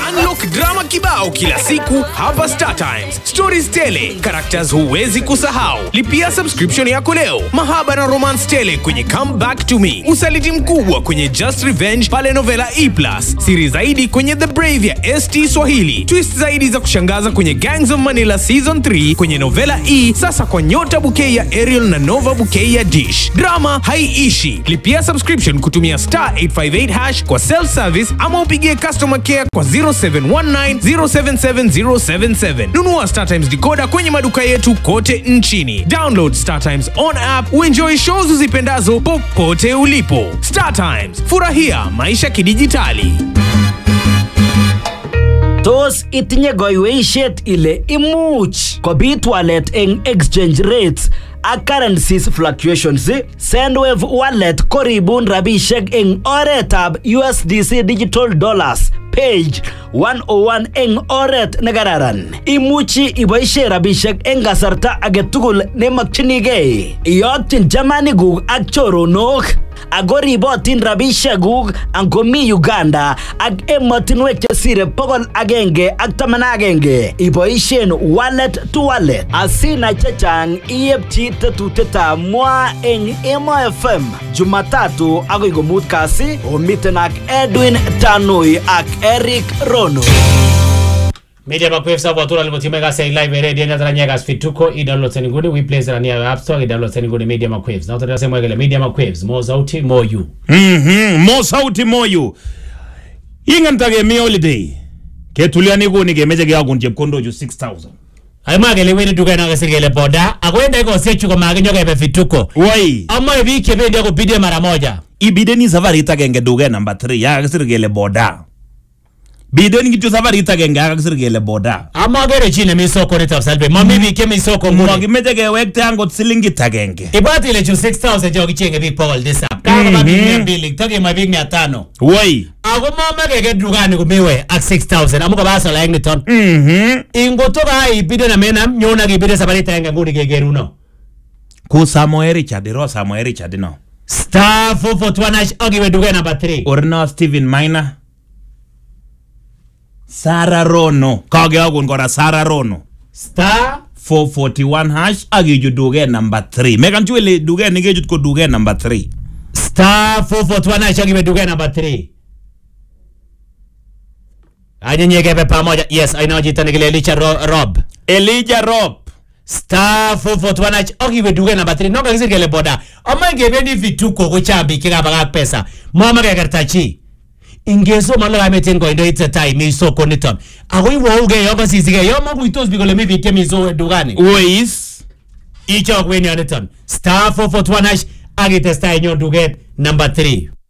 Unlock drama kibao kila siku hapa Star Times. Stories tele, characters huwezi kusahau. Lipia subscription yako leo. Mahaba na romance tele kwenye Come Back to Me. Usaliti mkubwa kwenye Just Revenge pale Novela E+. Siri zaidi kwenye The Brave ya ST Swahili. Twist zaidi za kushangaza kwenye Gangs of Manila Season 3 kwenye Novela E, sasa kwa Nyota Bouquet ya Ariel na Nova Bouquet ya Dish. Drama haiishi. Lipia subscription kutumia star 858 hash kwa self service ama upigie customer care kwa 0719077077. Nunua Star Times decoder kwenye maduka yetu kote nchini. Download Star Times on app uenjoy shows uzipendazo popote ulipo. Star Times, furahia maisha kidijitali. Tos itinye goiweishet ile imuch kobit walet eng exchange rates ak currencies fluctuations Sendwave wallet koribun rabishek eng oretab USDC digital dollars page 101 eng oret nekararan imuchi iboishe rabishek eng kasarta agetugul nemakchinigei iyokyin chamanikuk ak choronok ako ribotin rabishekuk angomi Uganda ak emotinwek chesire pokol agenge ak taman agenge iboishen wallet to wallet asinai chechang iepchi tetutietab mwa eng Emo FM Jumatatu akoi komut kasi omiten ak Edwin Tanui ak Eric Rono Media Makwef sabu tuna lipotima ka say live radio nyata nyaga fituko i download tani nguni we play zara nia app store i download tani nguni Media Makwef. Na utata sema ngele Media Makwef more sauti more you. Mhm, mo sauti moyu ingan tage mi holiday ketuliani kuni kemeche keyakun chepkondo chu 6000 Ay magele wewe duka na kasi ngele boda. Akwenda iko sechu kwa magenyo kebe fituko. wai Ama hivi kebendi yako bidie mara moja. ibideni safarit agenge duket number 3 yakakisir kele boda biden kityo safarit agenge yakakisir kele boda Ama gere chine mi soko ni tafsalbe. Mami bi kemi soko nguni. makimeche kewekte angot silingit agenge Ibati ile chu 6000 jo kichenge big Paul this up. Kama ba big mia mbili, toke ma big mia tano. wai Ako mama keke dukani kumiwe ak 6000. Amuka basa la engni ton. Mhm. Ingotoka hai ibide na mena nyona kibide sabari tenge nguni kegeruno. ku samoe richard ro samoe richard no Star 441 ogiwe duka number 3. orino stephen minor sara rono kakeyakun kora sara rono Star 441 hash ak ichut duket number 3 mekan chu ile duket nekechut ko duket number 3 Star 441 ogiwe duka number 3. Anyenye kebe pamoja. Yes, I know jita nikile licha ro, Rob. elijah rob Star 441 ogiwe duka number 3. Noka kisir kele boda. Ama ngebendi vituko kuchambi kika baga pesa. Mama kekertachi. ingesoma lo kameten koindo itetai mi soko niton ako iwouge yo kosisike yo makuitos biik kole mi biik chemi so dukani wais ichok wen yoniton star 441 hash ak itestai inyon duket number 3